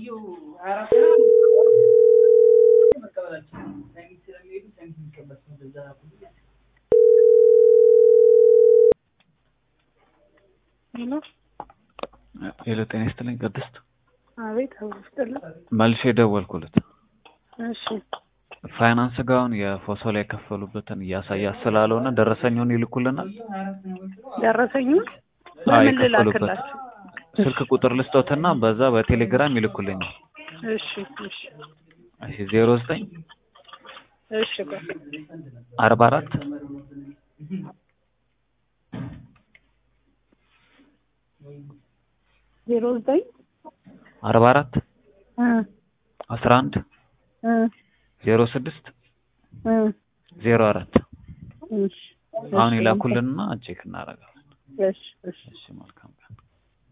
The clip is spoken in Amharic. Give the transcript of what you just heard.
ሰውየው ሀያ አራት መቀበላቸው ሰሚት ስለሚሄዱ ሰሚት የሚቀበል ሰው በዛ ሄሎ ሄሎ ጤና ይስጥልኝ ቅድስት አቤት አውስጥልኝ መልሼ የደወልኩለት እሺ ፋይናንስ ጋር አሁን የፎቶ ላይ የከፈሉበትን እያሳያት ስላልሆነ ደረሰኙን ይልኩልናል ደረሰኙን አዎ በምን የከፈሉበት ልላክላችሁ ስልክ ቁጥር ልስጦትና በዛ በቴሌግራም ይልኩልኛል እሺ እሺ እሺ ዜሮ ዘጠኝ እሺ ቆይ አርባ አራት ዜሮ ዘጠኝ አርባ አራት እ አስራ አንድ እ ዜሮ ስድስት እ ዜሮ አራት እሺ አሁን ይላኩልንና ቼክ እናደርጋለን እሺ እሺ እሺ መልካም